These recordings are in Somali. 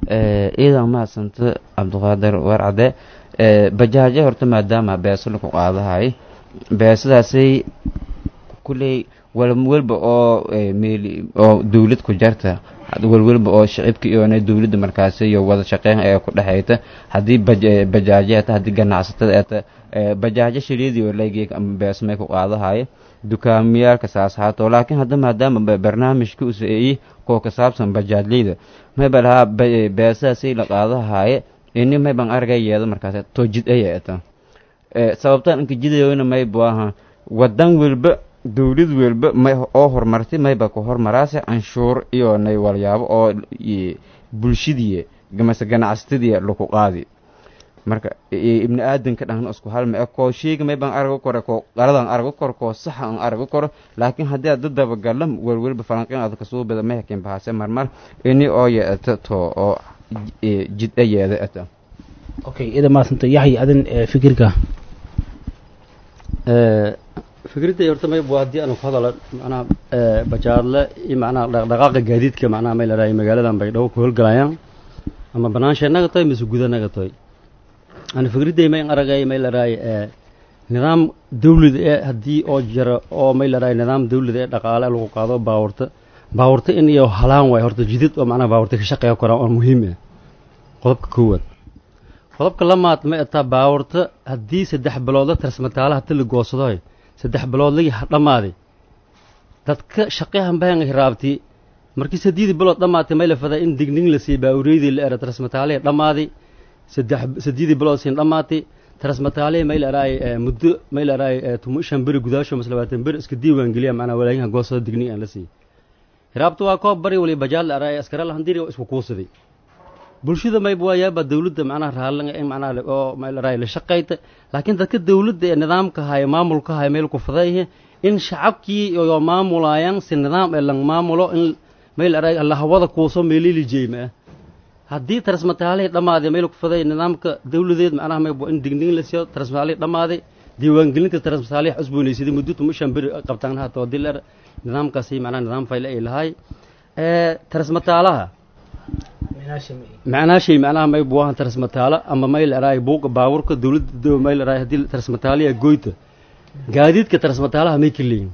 ciidan mahadsanta cabdiqaadir warcade bajaaje horta maadaama beeso laku qaadahay beesadaasay kulley walwalba oo meel oo dawlad ku jarta walwalba oo shicibka iyona dawladda markaasi iyo wada shaqeyn ee ku dhexayta haddii bajaaje eta haddii ganacsatada eta bajaajo shiliidii lageeg ama beesmay ku qaadahaye dukaamiyaalka saas haato laakiin hadda maadaama barnaamijka usaeeyi koo ka saabsan bajaajleyda mayba lahaa beesadaasay la qaadahaye ini mayban argay yeedo markaas too jid aya eta sababtaan inka jidayoyna maybu aha wadan welba dawlad welba may oo horumartay mayba ku hormaraase canshuur iyo nay walyaabo oo bulshadii mase ganacsatadii laku qaadi marka ibni aadanka dhan isku halma e koo sheega mayban argo kore koo qaladan argo koro koo saxa an argo koro laakiin haddii aad dadabagala welwelba falanqin aad kasoo bada mahakin bahase marmar ini oo yeeta to oo jidha yeeda eta okay ida maasanta yaxya adin fikirka fikradda horta mayb haddii aanu ku hadalo macnaha bajaadle iyo macnaha dhaqdhaqaaqa gaadiidka macnaha may la dhahay magaaladan bay dhawo ku howlgalayaan ama banaansha naga tahay mise guda naga tahay ana fikradday may aragay may la dhahay nidaam dawlad ee haddii oo jira oo may la dhahay nidaam dawlad ee dhaqaale lagu qaado baawarta baawarta in iyo halaan waay horta jidid oo macnaha baawarta ka shaqeeya koraan oo muhiim ah qodobka koowaad qodobka lamaad ma etaa baawarta haddii saddex biloodla tarsmataalaha ta la goosadoy saddex biloodlagii dhammaaday dadka shaqehan bahan hiraabti markii saddeedii bilood dhammaatay may la fadaa in digning la siiy baawureydii la era tarsmataalihii dhammaaday saddex saddeedii bilood siin dhammaatay tarsmataalihii may la eraay muddo may la eraay tumo shan beri gudaasho mas labaatan beri iska diiwaan geliya macnaa walaayaha goosada digning aan la siiyey hiraabta waa koob bari wali bajaal la eraay askara lahandiri oo isku kuusaday bulshada mayb waayaaba dawladda macnaha raallan in macnaha oo may la eraay la shaqayta laakiin dadka dawladda ee nidaamka haya maamulka haya meel ku fadayhe in shacabkii iyo maamulayaan si nidaam ee lang maamulo in meel eraay alla hawada kuuso meelili jeeyma ah haddii tarsmataalihii dhammaaday meel ku faday nidaamka dawladeed macnaha mayb in digning la siiyo tarsmataalihii dhammaaday diiwaangelinta tarsmataalihii cusboonaysaday muddo tuma shan beri qabtaan hata hadii la nidaamkaasi macnaha nidaam fayle ay lahay tarsmataalaha macnaa shay macnaha may buahan tarsmataalo ama may la eraay buuqa baawurka dawladda may la eraay haddii tarsmataaliya goyta gaadiidka tarsmataalaha may ka leeyihin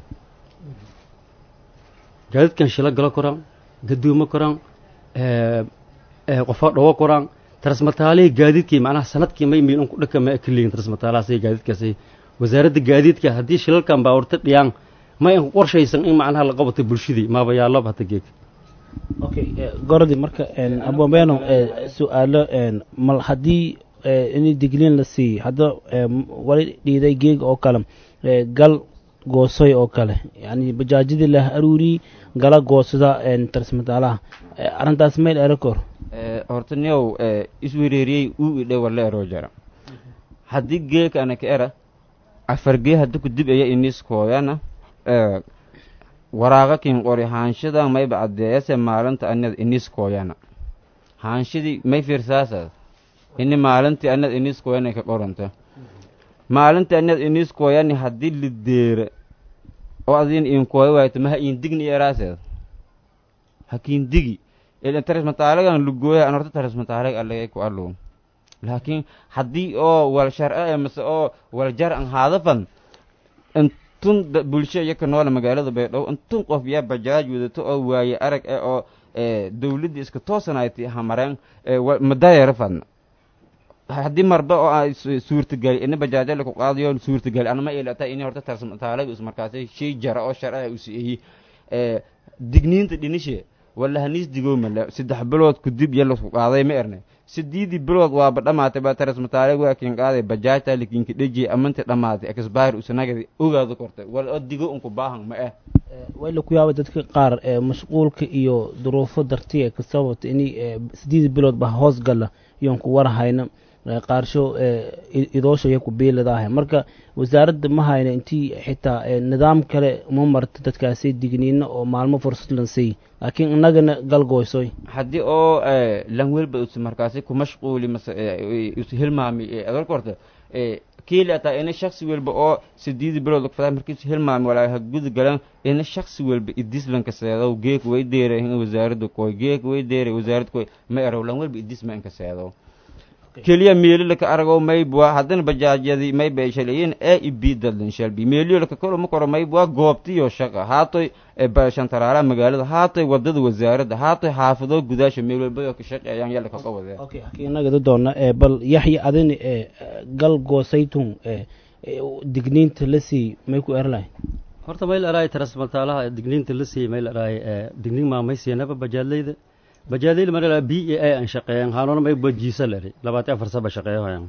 gaadiidkan shilo galo koraan gadoomo koraan qofo dhawo koraan tarsmataalihii gaadiidkii macnaha sanadkii may miin ku dhaka ma ka leeyihin tarsmataalahaas gaadiidkaasi wasaaradda gaadiidka haddii shilalkan baawurta dhiyaan may an ku qorshaysan in macnaha la qabato bulshadii maaba yaaloba hata geeg okay gorodi marka abomeno su-aalo mal haddii in digniin la siiy hadda wali dhiiday geeg oo kale gal goosoy oo kale yani bajaajadii lah aruuri gala goosada tarsmataalaha arrintaas mayl erakor horta niow iswereeriyey uu idhe wala eroo jara haddii geeka anaka era afargee haddi ku dib aya iniskooyana waraaqa kin qori haanshadan mayba caddeeyase maalinta anad iniskooyana haanshadii may fiirsaasas ini maalintii anad iniskooyana ka qoranta maalintii anad iniskooyani haddii lideera oo adin inkooya waayto maha indigni eraaseed hakiin digi ilan tarismataalagan lugooya an horta tarismataalag allagay ku allow laakiin haddii oo wal sharca e mase oo wal jar an haadafan intun bulsho iyaka noole magaalada baydhabo intun qof yaa bajaaj wadato oo waaye arag e oo dawladdii iska toosanayti hamareen madayara fadna haddii marba oo a suurtagali ini bajaajala ku qaadayo suurtagali anama ilata ini horta tarsmataalaga is markaasi shay jara oo sharca usieyi digniinta dhinishe walla haniis digoomale saddex bilood kudib iyo lasku qaaday ma erne sideedii bilood waaba dhamaatay baa tarismataalag waa kin qaaday bajaajta lakinka dhejiye amanti dhamaatay exbire usanagadi ogaada kortay wal oo digo unku baahan ma eh way la ku yaaba dadka qaar mashquulka iyo duruufo dartiya ka sababta inay sideedii bilood ba hoos gala iyoon ku warhayna qaarsho idoosha iyo ku biiladaah marka wasaaradda ma hayna intii xitaa nidaam kale uma marta dadkaasi digniino oo maalmo fursad lansay laakiin inagana galgoysoy haddii oo lan welba us markaasi ku mashquuli mase us hilmaami adal korta kiili ataa ina shaksi walba oo sideedi bilood lagfadaa markiisu hilmaami walaa ha guda galan ina shaksi walba idislanka seedow geek way deere in wasaaradda koy geek way deere wasaaradda koy ma erow lan walba idisma inka seedow keliya meelilaka aragow maybwa haddana bajaajyadii may bay shalayin ee ibi dadlan shalbi meeliyolaka koro ma koro maybwa goobtiyo shaqa haatoy shantaraara magaalada haatoy wadada wasaaradda haatoy xaafado gudaasha meel walba ka shaqeeyaan yalla kaga wadeen okay inaga doona ee bal yaxya adin ee gal goosaytun ee digniinta la sii may ku erlahay horta mayl araay tarasmaltaalaha digniinta la siiyey mayl araay digniin maamaysiyanaba bajaadleyda bajaadleyda mar b a a aan shaqeeyan haanoona may bajiisa leri labaatan afar saba shaqeeyahoyan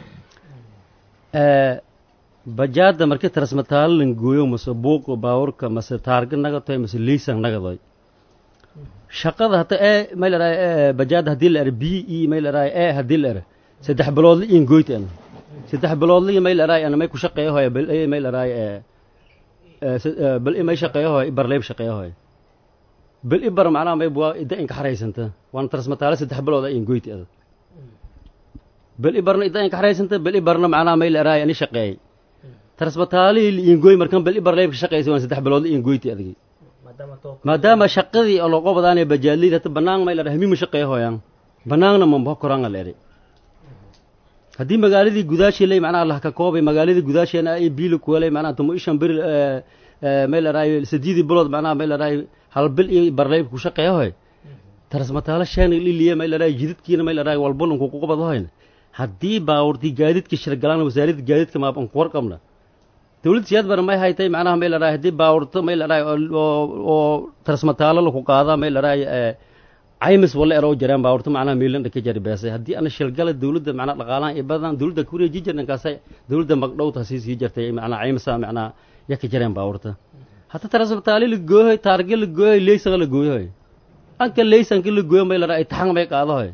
bajaadda markii tarasmataalo lan gooyo mase buuqa baawurka mase taarga nagatoy mase leysan nagadoy shaqada hata ee mayl araay bajaadda haddii la ere b e mayl araay e haddii la ere saddex biloodla iin goyt ana saddex biloodla mayl araay ana may ku shaqeeyahoya bal e mayl araay bal i may shaqeeyahoy barleyb shaqeeyahoy bal i bar macnaha may waa idda inka xaraysanta waan tarasmataalo saddex bilooda iin goyti ada bal i barna idda inka xaraysanta bal i barna macnaha may la araay ani shaqeeyey tarasmataalihii la iin goy markan bal i bar leybka shaqeysa waan saddex biloodla iin goyti adagi maadaama shaqadii oo looga badaanaya bajaadleyda hata banaan may la dhahay mima shaqeeyahoyaan banaanna mambo koranga la eri haddii magaaladii gudaashii ley macnaha lahka koobay magaaladii gudaasheena ay biili kuwalay macnaha tumo ishan bir may la dhahay sadiidii bilood macnaha may la dhahay hal bil iyo barleyb ku shaqeeyahoy tarasmataalo sheena liliya may la dhahay jididkiina may la dhahay walbunun kuqubadahoyn haddii baawurtii gaadiidka shirgalaan wasaaradda gaadiidka maaban ku warqabna dawladda siyaad bara may haytay macnaha may la dhahay haddii baawurto may la dhahay oo tarasmataalo laku qaada may la dhahay caymis walla eroo jareen baawurto macnaha miilan dhaka jari beesay haddii ana shilgala dawladda macnaha dhaqaalahan iyo badan dawladda kureeji jirnankaasay dawladda magdhowta sii sii jartay macnaha caymisa macnaha yaka jareen baawurta hata tarasmataali la gooyohoy taarge la gooyohoy leysaga la gooyohoy anka leysanka la gooyo may la dhahay taxan may qaadahoy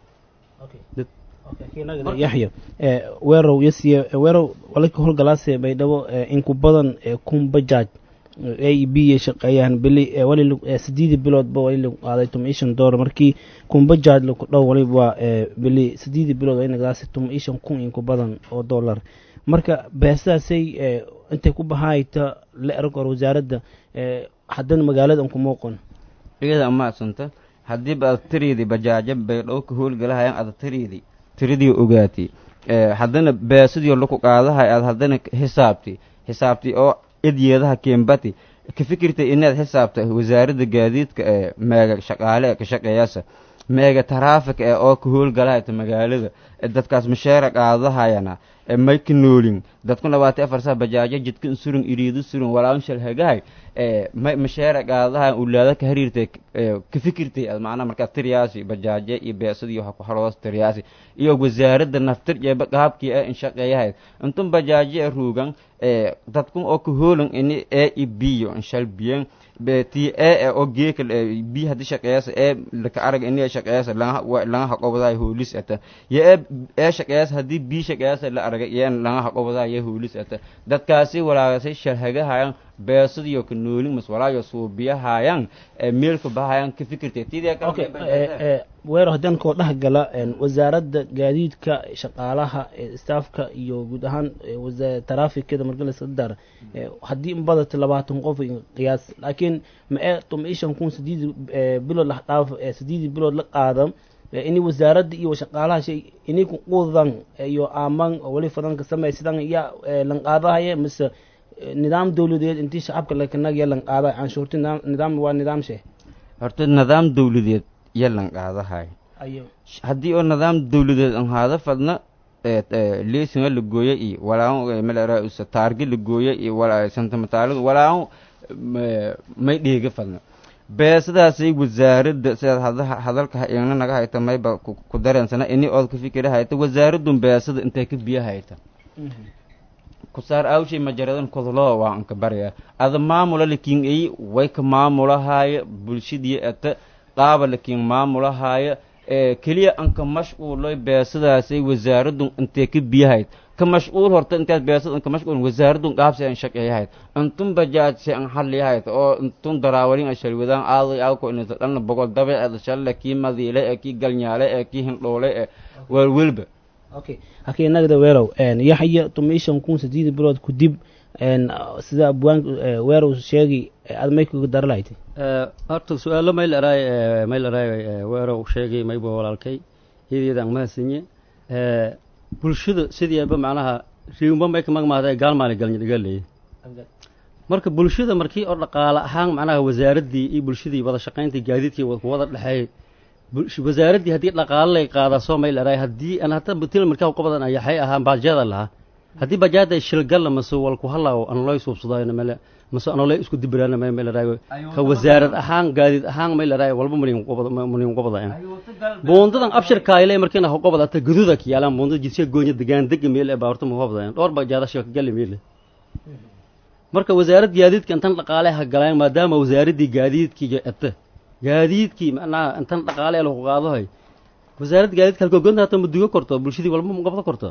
yaxya weerow yasiye weerow walaka howlgalaase baydhabo inku badan kun bajaaj a b ay shaqeeyaan bili wali sideedi biloodba wali lagu qaaday tuma ishan doolar markii kun bajaaj laku dhow waliba bili sideedi bilood inagaasi tuma ishan kun inku badan oo dollar marka beesadaasay intay ku bahaayta la erag or wasaaradda haddana magaalada an ku muuqon iyada amaadsanta haddiiba aad tiriidi bajaajo baydhabo ka howlgalahayan aad tiriidi tiridii ogaati haddana beesadii laku qaadahay aad haddana xisaabti xisaabti oo idyeedaha kembati ka fikirtay inaad xisaabta wasaaradda gaadiidka ee meega shaqaale ka shaqeeyasa meega taraafik ee oo ka howlgalahayta magaalada dadkaas masheera qaadahayana may ka noolin dadku labaatan afar saa bajaajo jidkan surun iriidu surun walaaun shalhagahay may masheera qaadahayan ulaada ka hariirtay ka fikirtay macnaha markaa tiriyaasi bajaaje iyo beesadi waxa ku xaroos tiriyaasi iyo wasaaradda naftir jeeba qaabkii ee in shaqeeyahayd intun bajaaje ee ruugan dadkun oo ka hoolan ini ee ibiyo inshal biyen ti ee oo geeka bi hadii shaqeeyasa ee laka arag ini shaqeeyasa laga haqobaday hoolis ata yo ee ee shaqeeyasa hadii bi shaqeeyasa la aragay iyo laga haqobaday yo hoolis ata dadkaasi walaagasay sharhagahayan beesadiyo ka noolin mas walaayo suubiyahayan meelka bahayan ka fikirtay tidee weero haddaan koo dhex gala wasaaradda gaadiidka shaqaalaha staafka iyo guud ahaan taraafikada marka la dar haddii inbadata labaatan qof qiyaas laakiin ma ee tuma ishan kun sideedi bilood la dhaaf sideedi bilood la qaadan ini wasaaradda iyo shaqaalaha shay ini ku quudan iyo aaman oo wali fadanka samey sidan ya lan qaadahaya mise nidaam dawladeed intii shacabka lakanag yalan qaada canshuurti nidaam waa nidaam shee horta nidaam dawladeed yalan qaadahay haddii oo nidaam dawladeed an haada fadna leesinga la gooya iyo walaa malera taarge la gooya iyo santamataaliga walaa may dheega fadna beesadaasay wasaaradda sidaad hadalka ina naga hayta mayba ku dareensana ini ood ka fikira hayta wasaaradun beesada intay ka biyo hayta kusaar awshay majaradan kodloo waa anka barya ada maamula lakin ay way ka maamulahaaya bulshadii ata qaaba lakin maamulahaaya keliya anka mashquuloy beesadaasay wasaaradun intee ka biyahayd ka mashquul horta intaad beesad anka mashquul wasaaradun qaabsi an shaqeeyahayd intun bajaajse an xaliyahayd oo intun daraawalin ashalwadaan aaday awko inta dhanna bogol dabeeceda shalle kii madiile ee kii galnyaale ee kii hindhoole ee waalwelba okay hakii nagda weerow yaxya tumishan kun sideed bilood kudib sida abwaan weerow sheegi aad may kuga daralahayti horta su-aalo mayl araay mayl araay weerow sheegay mayba walaalkay iyadiyada aan mahadsanye bulshada sidiiba macnaha riumba may ka magmaada gaal maali galnyadhigaleeye marka bulshada markii oo dhaqaale ahaan macnaha wasaaraddii iyo bulshadii wada shaqayntii gaadiidkii wada dhexeeyey wasaaraddii haddii dhaqaale lay qaadaa soo mayl araay haddii aan hata til markaa qabadan ayaxay ahaan baajada lahaa haddii bajaada shilgalla mase walku halaaw anolay suubsadaayo male mase anolay isku dibiraana may may laraayo ka wasaarad ahaan gaadiid ahaan may laraayo walba manin qobada manin qobada boondadan abshir kayle markiina qobada ata gududa kiyaalan boondada jidsiga goonya degaan dega meel ee baarta mu qobada dhowr bajaada shilka gali meel marka wasaarad gaadiidka intan dhaqaale ha galaan maadaama wasaaraddii gaadiidkii ata gaadiidkii macnaha intan dhaqaale lagu qaadahay wasaaradda gaadiidka halkoo gonta hata ma dugo korto bulshadii walba ma qabda korto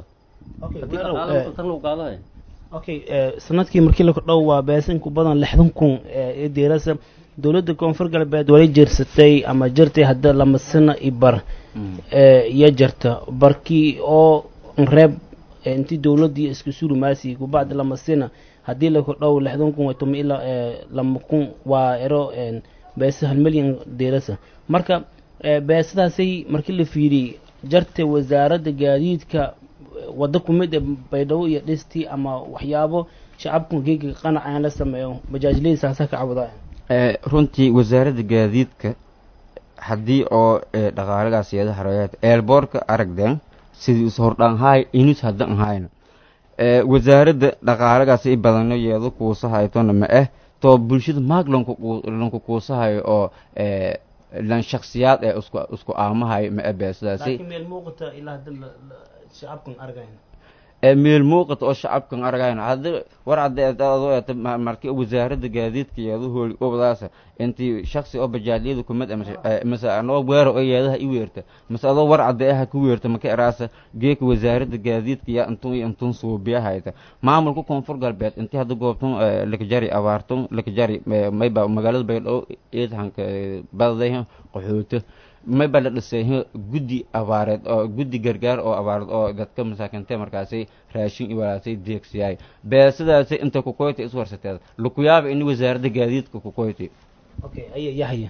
okay sanadkii markii la kordhow waa beesan ku badan lixdan kun ee deerasa dowladda koonfur galbeed wali jirsatay ama jirtay hadda lama sano i bar iyo jirta barkii oo reeb intii dowladdii iska surimaasi kubacdi lama sina haddii la kordhow lixdan kun tuma ilaa lama kun waa ero beesa hal milyan deerasa marka beesadaasay markii la fiiriyey jarta wasaaradda gaadiidka waddo ku mid ee baydhabo iyo dhistii ama waxyaabo shacabku geega qanac aan la sameeyo bajaajleyda saasa ka cabudaa runtii wasaaradda gaadiidka haddii oo dhaqaalagaas iyada hareeyaad eelboorka aragden sidii is hordhaan haay inus haddan hayna wasaaradda dhaqaalagaas i badano yeedo kuusa haytona ma ah too bulshada maag lanku lanku kuusahayo oo lan shaksiyaad ee isku isku aamahayo ma ah beesadaasi meel muuqata ilaa hadda shacabkan argayna meel muuqata oo shacabkan argayna hadda war cadde adoo eeta markii wasaaradda gaadiidka yeedo hooli obadaasa intii shaksi oo bajaaliyada kumid mase anoo weero oo yeedaha i weerta mase adoo war cadde aha ku weerta maka eraasa geeka wasaaradda gaadiidka yaa intun iyo intun suubiyahayta maamulka koonfur galbeed intii hadda goobtun lakajari abaartun lakajari mayba magaalada baydhabo eedhanka badaday qaxooto mayba la dhisay guddi abaareed oo guddi gargaar oo abaareed oo dadka masaakiintee markaasi raashin i walaasay deegsiyaay beesadaasi inta kukoyti iswarsateed lakuyaaba ini wasaaradda gaadiidka kukoyti okay aya yahya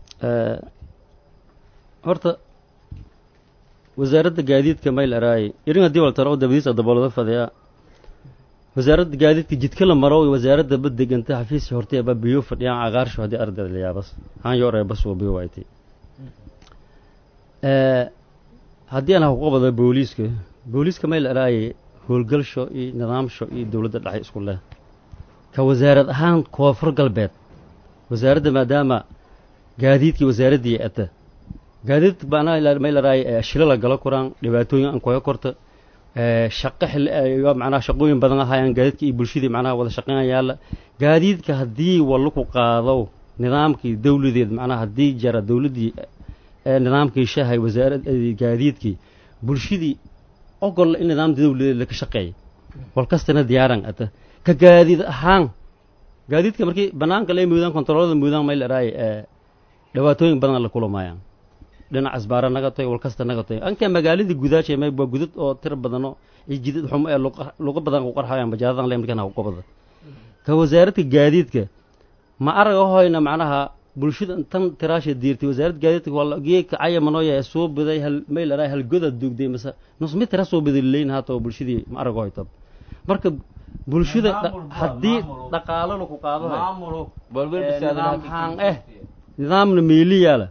horta wasaaradda gaadiidka mayl araay irin haddii waltaro dabadiisa daboolada fadhiya wasaaradda gaadiidka jidka la maro wasaaradda badeganta xafiiska hortay baa biyo fadhiyaan cagaarsho haddii ardayda la yaabas haan yoor ee bas waa biyo waaytay haddii aan xuquuqbada booliiska booliiska mayl araayay howlgalsho iyo nidaamsho iyo dowladda dhexe isku leh ka wasaarad ahaan koonfur galbeed wasaaradda maadaama gaadiidkii wasaaraddii ata gaadiid baana mayl araayay shilo la galo kuraan dhibaatooyin aan koga korta shaqo xil macnaha shaqooyin badan ahaayaan gaadiidka iyo bulshadii macnaha wada shaqeynaya yaalla gaadiidka haddii wallaku qaado nidaamkii dowladeed macnaha haddii jara dowladdii nidaamkii shahay wasaarad gaadiidkii bulshadii ogol in nidaamka dowladeed laka shaqeeya wal kastana diyaaran ata ka gaadiid ahaan gaadiidka markii banaanka lay muudaan kontaroolada muudaan mayl araay dhibaatooyin badan la kulamaayaan dhinac asbaara naga tahay wal kasta naga tahay anka magaaladii gudaashay may waa gudad oo tiro badano iyo jidad xumo ee luqa badan ku qarxayaan bajaadadan le markaan haqubada ka wasaaradka gaadiidka ma arag hoyna macnaha bulshada tan tiraasha diirtay wasaaradda gaadiidka waa geedka cayamanooya soo biday hal mayl araay hal goda duugday mase nus mid tira soo biday leyn haata oo bulshadii ma arag hoytab marka bulshada haddii dhaqaalo laku qaado nidaam haan eh nidaamna meeliyaala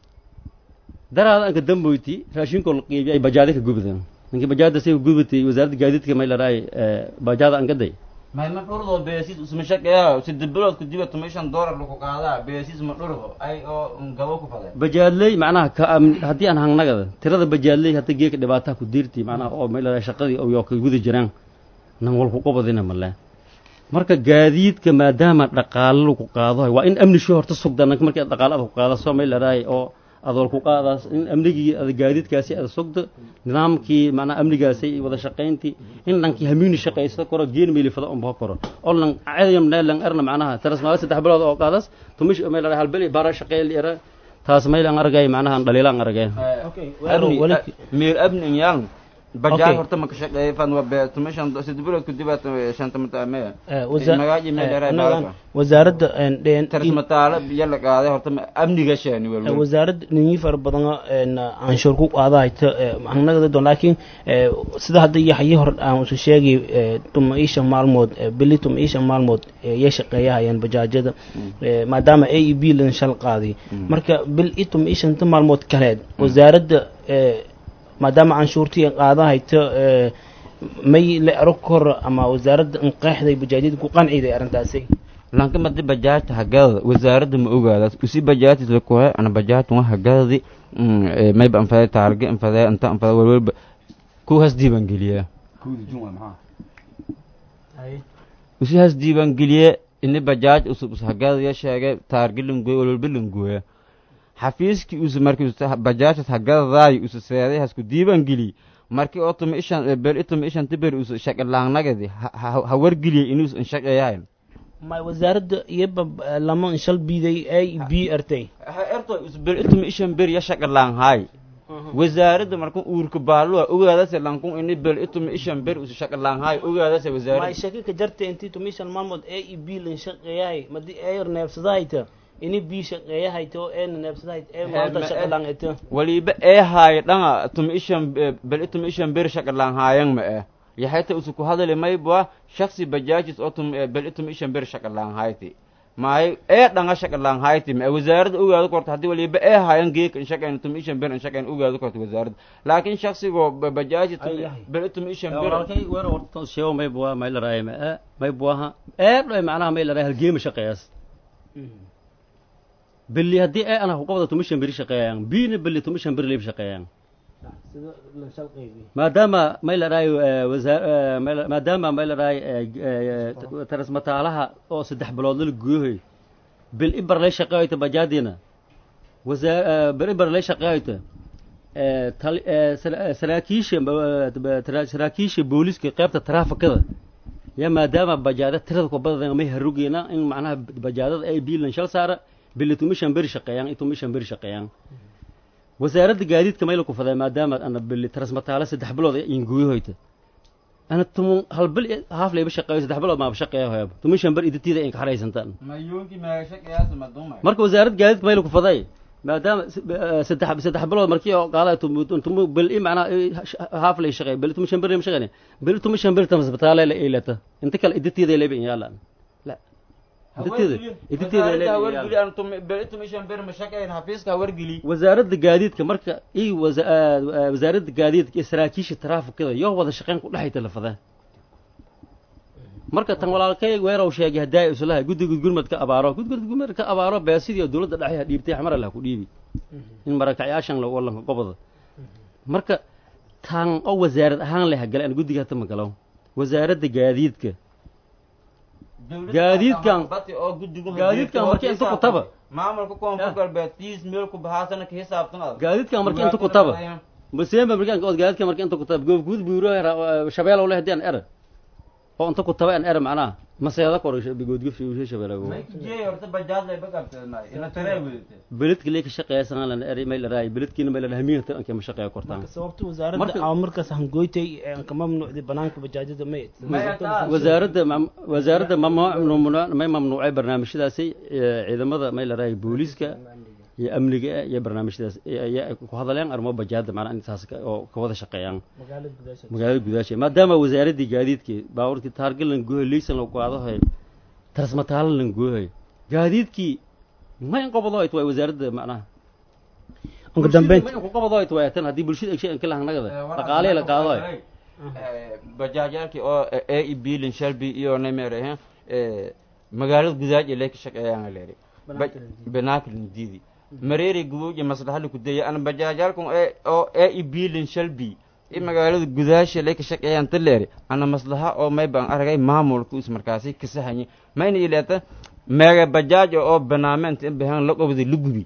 daraada anka damboyti raashinkoo la qiibiyay bajaada ka gubdan ninkii bajaada say gubatay wasaaradda gaadiidka mayl araay bajaada angaday mayma dhurdo beesis isma shaqeeya sida bilood ku dibata meeshan doolar lagu qaadaa beesis ma dhurdo ay oo gabo ku fadeen bajaadley macnaha ka haddii aan hangnagada tirada bajaadley hadda geeka dhibaataa ku diirtii macnaha oo mayl araay shaqadii oo ka guda jiraan nan walku qabadina male marka gaadiidka maadaama dhaqaalo lagu qaado waa in amni shoo horta sugda nanka markii dhaqaalo aad ku qaada soo mayl araay oo adool ku qaadaas in amnigii ada gaadiidkaasi ada sugda nidaamkii macnaha amnigaasi wada shaqayntii in dhankii hamiini shaqaysta koro geen meelifada unba koro oo lan cadayam neelan erna macnaha tarasmaala saddex bilood oo qaadas tumish meel ara halbeli bara shaqeeyl era taas meel aan argay macnaha dhaliila aan argay meer abnin yaan bajaaj Okay. horta ma ka shaqeeya fan waa be tuma shan saddex bilood kadib aad shanta mataamee Eh, wasa- magaaji meel eh, dheeraay annagan baalka wasaaradda een, dheen- tarismataala biyo la qaaday horta ma- amniga sheeni Eh, welwel wasaaradda ninyi fara badan een, canshuur ku qaadahayta anagada doon laakiin eh, sida hadda yaxyi hor aan usu sheegay eh, tuma iyo shan maalmood eh, bili tuma iyo shan maalmood eh, yay shaqeeyahayaan bajaajada eh, maadaama a e b lan shal qaaday marka bil iyo tuma iyo shanta maalmood kaleed wasaaradda eh, maadaama canshuurtii ay qaadahayta eh, may la ero kor ama wasaaradda inqeexday bajaajyada ku qanciday arrintaasi lanka madi bajaajta hagada wasaaradda ma ogaada usi bajaajta kuhe ana bajaajta wa hagadadi mayba anfade taarge anfade anta anfade welwelba kuwaas diiwaangeliya kowda jun waa maxaa usi has diiwaangeliye ini bajaaj usub us hagadaya sheegay taarge langoye welwelba langoya xafiiskii usu markii usu bajaajtas hagadadaay usu seeday hasku diiwaangeliy markii oo tuma ishan bel ituma ishan tiberi usu shaqalaangnagadi ha wargeliyay inuus inshaqeeyahayn may wasaaradda iyaba lama shal biiday a b artay erto isbel ituma ishan ber ya shaqalaan haay wasaaradda markun uurka baaluwa ogaadase lankun ini bel ituma ishan ber usu shaqalaan haay ogaadase may wasaaradda shaki ka jarta intii tumishan maalmood a e b lan shaqeeyahay madi eer neebsadahayta ini b shaqeeyahayta oo eena neebsadahayta ee maanta ma- shaqalaan ita waliba ee haay dhanga tuma ishan bel ituma ishan ber shaqalaan haayan ma eh yaxayta usu ku hadali maybwa shaksi bajaajis oo tum bel ituma ishan ber shaqalaan hayti maayo ee dhanga shaqalaan hayti ma wasaaradda ogaado korta haddii waliba ee haayan geeka in shaqayn tuma ishan ber in shaqayn ogaado korta wasaaradda laakiin shaksigoo bajaaji Ay, ay. bel ituma ishan ber walaalkay weer horta sheego may bua may laraay ma ee may buaha ee dhoy macnaha may laraay halgeema shaqeeyas beli haddii ee ana huqabda tumishan beri shaqeeyaan biina beli tumishan beri leeb shaqeeyaan sida lan shal qeybi maadaama may laraay maadaama may laraay tarasmataalaha oo saddex bilood la gooyoy bil ibar lay shaqeeyta bajaadina wasaa bil ibar lay shaqeeyta saraakiisha saraakiisha booliska qaybta taraafikada ya maadaama bajaada tirada ku badan may harugeena in macnaha bajaadada ay biilan shal saara bili tumishan beri shaqeeyaan iyo tumishan beri shaqeeyaan wasaaradda gaadiidka mayla ku faday maadaama ana bili tarasmataale saddex bilood in guuyahoyta ana tumun hal bil haaf layba shaqeeyo saddex bilood maaba shaqeeyo hoyaba tumishan ber idatiida in ka xaraysantaan mayuunki meegashaqeyaasa madumay marka wasaaradda gaadiidka mayla ku faday maadaama saddex saddex bilood markii oo qaada tumu bil i macnaa haaf lay shaqeeyo bil tumishan ber ma shaqeyn bil tumishan ber tarasmataale la eelata inta kale idatiida layba in yaalaan la idatiida idatiida layba in yaalaan wasaaradda gaadiidka marka i wasa- ah, wasaaradda gaadiidka iyo saraakiisha taraafikada yoo wada shaqeyn ku dhexayta lafadaan marka tan walaalkay weerow sheegay haddaa islaha guddiga gurmad ka abaaro guddiga gurmad ka abaaro beesidii dowladda dhexe ha dhiibtay xamar allah ku dhiibi in marakacayaashan la walanka qobada marka tan oo wasaarad ahaan leh hagale aan guddiga hata magalo wasaaradda gaadiidka Gaadiidkan- gaadiidkan markii inta ku taba. maamulka koonfur galbeed tiis meel ku bahaasana ka xisaabtan adag gaadiidkan markii inta ku taba museemba markaan ood gaadiidka markii inta ku taba goof guud buuro shabeelow leh haddii aan era oo inta ku taba aan era macnaha maseeda kor goodguf shabeelow beledka lee ka shaqeeya sanaan lana eri may laraay beledkiina may lana hamiinta anke ma shaqeeya kortaan sababta wasaaradda Marka- ama markaas hangoytay ee aan ka mamnuucday banaanka bajaajada may wasaaradda mam- wasaaradda mamnuuc may mamnuucay barnaamijyadaasi ee, ciidamada may laraay booliiska iyo amniga iyo barnaamijyadaas ayaa ku hadleen arrimo bajaada macnaa intaas ka- oo ka wada shaqeeyaan magaalada gudaasha magaalada gudaasha maadaama wasaaraddii gaadiidkii baabuurkii taarga lan goohay liisan la qaadahay tarasmataalo lan goohay gaadiidkii ma in qabado ay tahay wasaaradda macnaha ugu dambeyn ma in ku qabado ay tahay tan haddii bulshada egshay inka lahanagada dhaqaalihi la qaado ay bajaajyaalkii oo a e b lin shalby iyo nemerehe magaalada gudaaj ee leeka shaqeeyaan leeri banaakilin diidi mareeri gubuuja maslaxali ku daya ana bajaajyaalkan oo a e b lin shalby i magaalada gudaasha leeka shaqeeyaan ta leeri ana maslaxa oo may baan aragay maamulka is markaasi kasahanye mayna ileeta meega bajaaj oo banaamenta in bahan la qobdi lugubi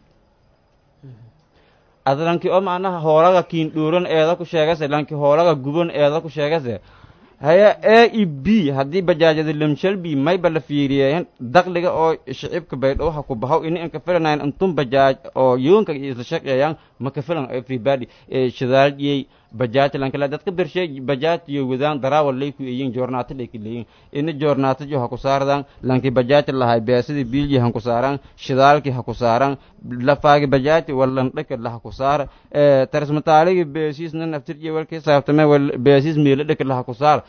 ad lanki oo macnaha hoolaga kiin dhuuran eeda ku sheegase lanki hoolaga guban eeda ku sheegase haya a e b haddii bajaajada lamshalbi mayba la fiiriyeen dakliga oo shicibka baydhabo ha ku baxaw ini an ka filanayn intun bajaaj oo yoonka isla shaqeeyaan ma ka filan everybody shidaalyey bajaaj lankala dadka bershay bajaaj iyo wadaan daraawal lay ku eeyin joornaata lay ka leeyin ina joornaata jo ha ku saardan lanki bajaaj lahay beesidi biilji han ku saaran shidaalki ha ku saaran lafaagi bajaaj wallan dhaka la ha ku saar ee tarismataaligi beesiis nan aftirji walki saabtame wal beesiis meelo dhaka la ha ku saar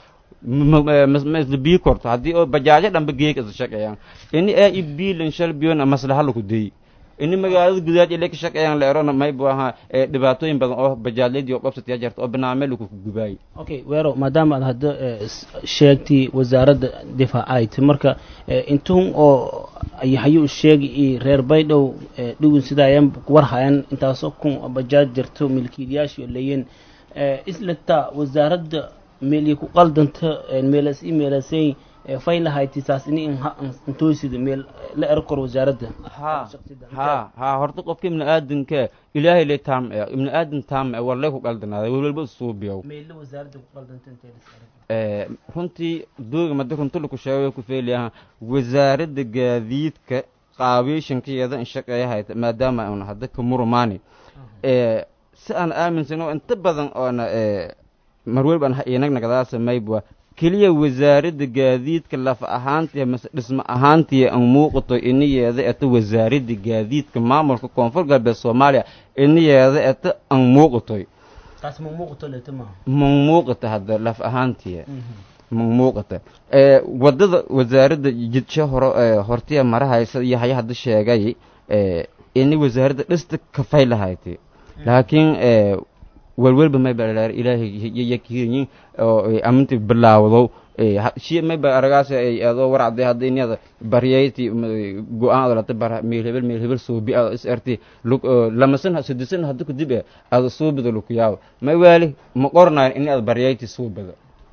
masla korto haddii oo bajaajo dhanba geeg isa shaqeeyaan ini ee i biilan shal biyoona maslaha laku deey ini magaalada gudaad ile ka shaqeeyaan la erona may bu ahaa ee dhibaatooyin badan oo bajaajyadii oo qabsataya jirta oo banaame laku gubaayay okay weero maadaama aad hadda eh, s- sheegtay wasaaradda difaacayt marka eh, intuun oo hayu sheegi iyo reer baydhow eh, dhowin sida ayan war hayan intaasoo kun oo bajaaj jirto milkiilayaashii oo leeyiin eh, islata wasaaradda meelii ku qaldanta eh, meelas i meelasay eh, fay lahayti saas ini intoysida meel la ero kor wasaaradda ha ha ha horta qofka ibni aadanka ilaahay le taam e ibni aadan taam e warlay ku qaldanaaday welwelba isuubiyow meella wasaaradda ku qaldanta intee la is ero ee runtii dooga madi runta laku sheegay ku feeliyaha wasaaradda gaadiidka qaabiishankeeda in shaqeeyahayta maadaama una hadda ka murumaani ee si aan aaminsano inta badan oona ee marwel baan inagnagadaa samaybwa keliya wasaaradda gaadiidka laf ahaantiya mase dhismo ahaantiya an muuqato inayeeda eta wasaaradda gaadiidka maamulka koonfur galbeed soomaaliya inayeeda eta an muuqatoy taas ma muuqato leeta maaha man muuqata hadda laf ahaantiya man muuqata ee wadada wasaaradda jidsho horo ee hortiya marahaysa iyo haya hadda sheegay ee ini wasaaradda dhista kafay lahayti laakiin ee welwelba may balaar ilaahay yakiyin oo ay aminti bilaawdo ee ha- shi may ba aragaas ay adoo warcday hadda inyada baryayti go-aan adalata bar meel hebel meel hebel suubi ado is erti lug lamasan sidisan hadda kudib e ada suubida luku yaabo may waali ma qornayn in ad baryayti suubada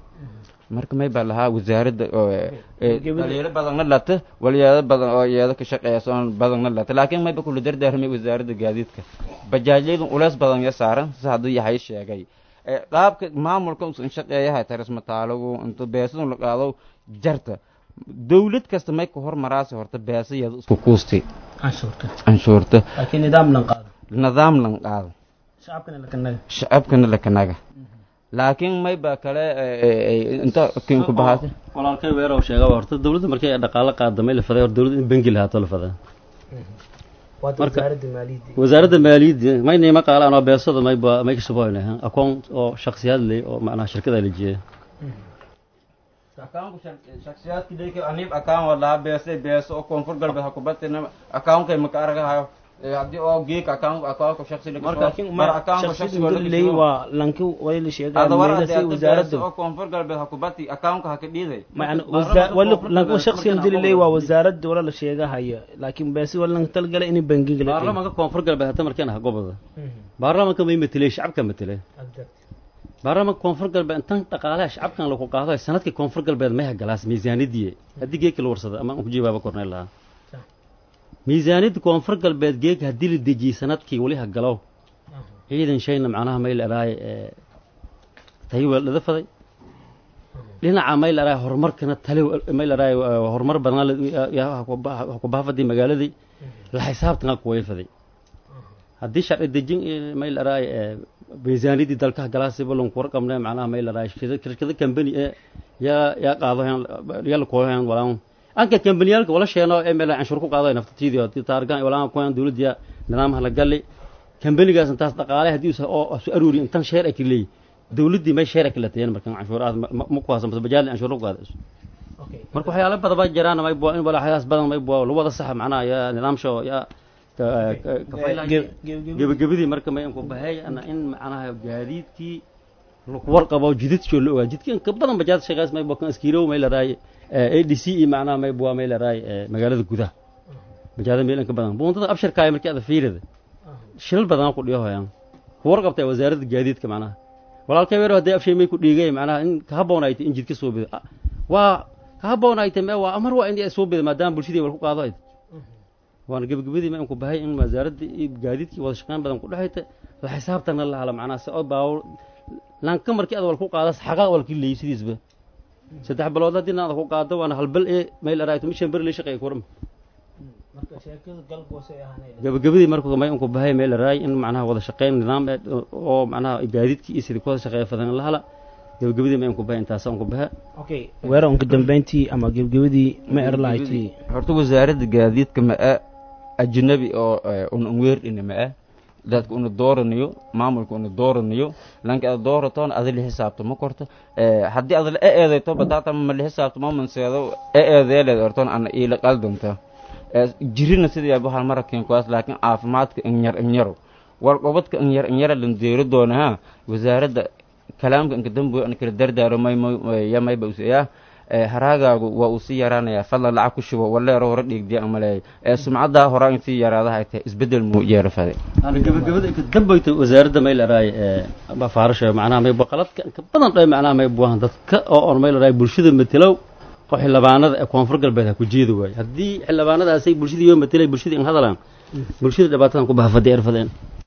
marka may baa lahaa wasaaradda oo ee Gebel- dhaliilo badanna lata walyaado badan oo iyada ka shaqeeya soon badanna lata laakiin mayba kula dardaarmay wasaaradda gaadiidka bajaajyadu uleys badan ya saaran si hadduu yahay sheegay ee qaabka maamulka usan shaqeeyahay tarismataalagu intu beesadun la qaado jarta dawlad kasta may ka hormaraasi horta beesayada isku kuusti canshuurta canshuurta laakiin nidaam lan qaado nidaam lan qaado shacabkana la kanaga shacabkana la kanaga laakiin may baa kale ee, ee, ee, inta kinku bahaatay walaalkay weerow sheega horta dawladda markay ay dhaqaalo qaadamay la faday hor dawladda in bangi lahaato la fadaa waata Marka- wasaaradda maaliyadda wasaaradda maaliyadda mayna ima qaalaan oo beesada may ba may ka shuboyna akoon oo shakhsiyaad leh oo macnaha shirkada la jiya akaunku shaksiyaadki dheke anib akaan walaha beese beese oo koonfur galbeed ha kubatina akaunkay maka aragahayo haddii oo geek akaunku akaunku shaksi marka laakiin ma shakhsiga leey waa lanki way la sheegaa ada war meela ade say ade beese wasaaradda oo koonfur galbeed ha kubati akaunka ha ka dhiiday macna wasa wala lanki shakhsiga dili leey waa wasaaradda wala la sheegahaya laakiin beesi wala lan talgala in bangiga la baarlamaanka koonfur galbeed hata markaan ha gobada baarlamaanka may matelay shacabka matelay baarlamaanka koonfur galbeed intan dhaqaalaha shacabkan lagu qaado sanadkii koonfur galbeed may hagalaas miisaanidii haddii geedka la warsada ama aan ku jawaaba kornay lahaa miisaaniyadda koonfur galbeed geeg haddii la dejiyey sanadkii weli hagalow ciidan shayna macnaha may ladhahay tayo weeldhada faday dhinaca may ladhahay horumarkana tale may ladhahay horumar badan ku baafadii magaaladii la xisaabtana kuway faday haddii sharci dejin may ladhahay miisaaniyadii dalka hagalaasiba lanku warqabnay macnaha may ladhahay shirkado kambani ee yaa yaa qaado yala koohan walaan anka kambaniyaalka wala sheeno ee meel canshuur ku qaado naftatiidii oo taargan walaan koohan dawladda nidaamha la galay kambanigaas intaas dhaqaale haddii uu oo su aruuri intan sheer ay leey dawladdii may sheer ay kala tayeen markan canshuuraad ma ku haasan bas bajaal canshuur ku qaado marka waxyaalo badan baa jiraan may buu in wala xayaas badan may buu wada sax macnaha ya nidaamsho ya gebagabadii marka may ku bahay ana in macnaha gaadiidkii lagu warqabo jididkii la ogaa jidkii ka badan bajaad shaqays may buu kan iskiirow may la raay ADC iyo macnaha may buu may la raay magaalada gudaha bajaada meel in ka badan buuntada abshirka ay markii aad fiirida shilal badan ku dhiyo hayaan ku warqabtay wasaaradda gaadiidka macnaha walaalkay weero hadii afshay may ku dhiigay macnaha in ka haboonayd in jidka soo bido waa ka haboonayd ma waa amar waa in ay soo bido maadaama bulshadii wal ku qaado waana gebagabadii ma ku bahay in wasaaradda iyo gaadiidkii wada shaqeyn badan ku dhexayta la xisaabtana la hala macnaha si oo baawur lanka markii aad wal ku qaado xaqaa wal kii leeyay sidiisba saddex bilood haddii aad ku qaado waana hal bil ee meel araayto mishan bari la shaqeey kuram marka sheekada galgoos ay ahaanay gabagabadii markuu may unku bahay meel raay in macnaha wada shaqeyn nidaam eh, oo macnaha gaadiidkii iyo sidii ku wada shaqeeya fadan la hala gabagabadii may unku bahay intaasa unku baha okay weera unka dambeyntii ama gebgebadii ma erlahayti horta wasaaradda gaadiidka ma-a ajnabi oo eh, una unweerdhina ma-a dadka una dooranayo maamulka una dooranayo lanka ada dooratoona ada la xisaabto ma korto Eh, haddii ada e eedayto bataata ma la xisaabto ma manseedo e eedeeleed ortoon ana iila qaldanta Eh, jirina sidii bahal marakin kuwaas laakiin caafimaadka inyar inyaro war gobadka inyar inyara lan deero doona ha wasaaradda kalaamka inka damboy ana kala dardaaro may yamayba useyaa haraagaagu waa uu sii yaraanayaa fadlan lacag ku shubo waleero hore dhiigdiya amaleeyay ee sumcaddaa horaa in sii yaraadaha ay tahay isbeddel muu yeero fade ana gabagabada inka dambayta wasaaradda may laraay ba faarasha macnaha may baqaladka inka badan dhay macnaha may buahan dadka oo on may laraay bulshada matelow oo xildhibaanada ee koonfur galbeed ha ku jeedi waayo haddii xildhibaanadaasay bulshadii yoo matelay bulshadii in hadalaan bulshada dhibaatadan ku baha fadhi erfadeen